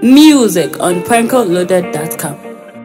Music on prankoloaded.com.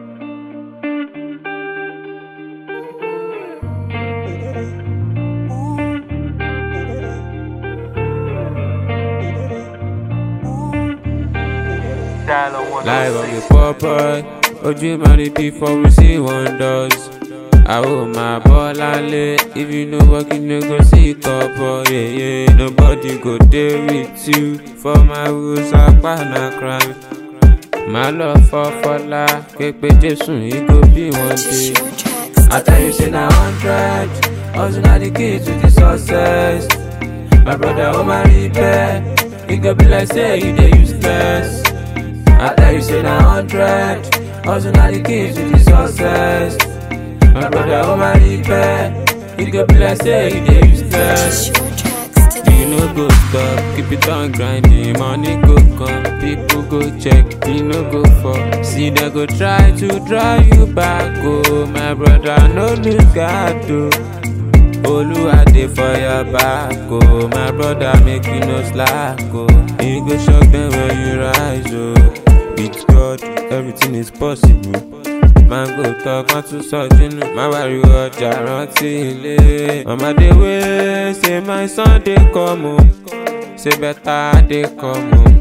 Live on the pop boy. Ojú marry before we see wonders. Àwo máa bọ́ lálẹ́. If you no work, you no go see couple. Yeah, yeah. Nobody go dey with you. For my rules, apá na crime. Má lọ fọ́ fọlá. Képe Jésù, he go be one day. I tell you, say na hundred. Hustle na the key to the success. My brother, oh my repair. He go be like say you dey useless. I tell you, say na hundred. Hustle na the key to the success. My brother, oh my repair. He go be like say you dey useless. You no go stop, keep it on grinding. Money go come, people go check, you no go fall. See, they go try to drive you back. Oh, my brother, no lose God, oh. Oluwa dey for your back, oh My brother make you no slack, oh You go shock them when you rise, oh With God, everything is possible máa ń gbò tọ́ kan tún sọ jínú má wàríwò ọjà rántí ilé. ọmọdé wé ṣe my sunday come o ṣe better dey come o.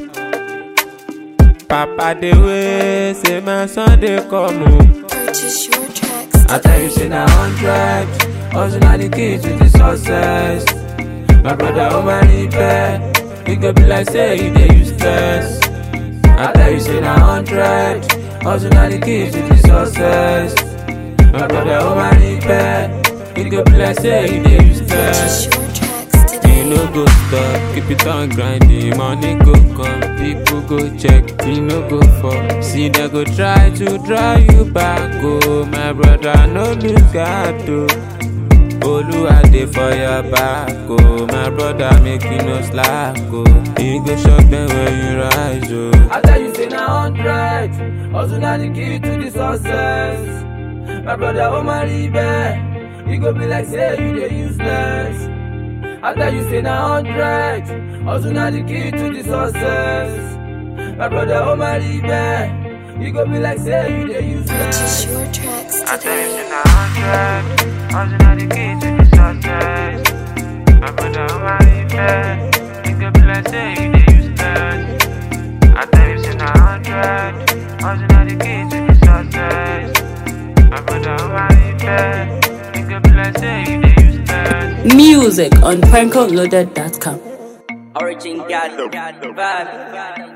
papa dey wé ṣe my sunday come o. Purchase your tracks I tell you, say na hundred. Hustle na the key to the success. My brother, oh my repair. You go be like say you dey useless. I tell you, say na hundred. Hustle na the key to the success. My brother, oh my repair. You go be like say you dey useless. Purchase your tracks today. You no go stop, keep it on grinding. Money go come, people go check, you no go fall. See, they go try to drive you back. Oh, my brother, no lose God, oh. Oluwa dey for your back, oh. My brother, make you no slack, oh. You go shock them when you rise, oh. I tell you, say na hundred. Hustle na the key to the success. My brother, oh my ribe. You go be like say you dey useless. I tell you, say na hundred. Hustle na the key to the success. My brother, oh my ribe. You go be like say you dey useless. Purchase your tracks I tell you, today. say na hundred. Hustle na the key to the success. My brother, oh my ribe. You go be like say you dey useless. I tell you, say na hundred. Hustle na the key to the success. My brother, oh my ribe. You go be like say you dey useless. Music on prankoloaded.com. Origin God, God, bad.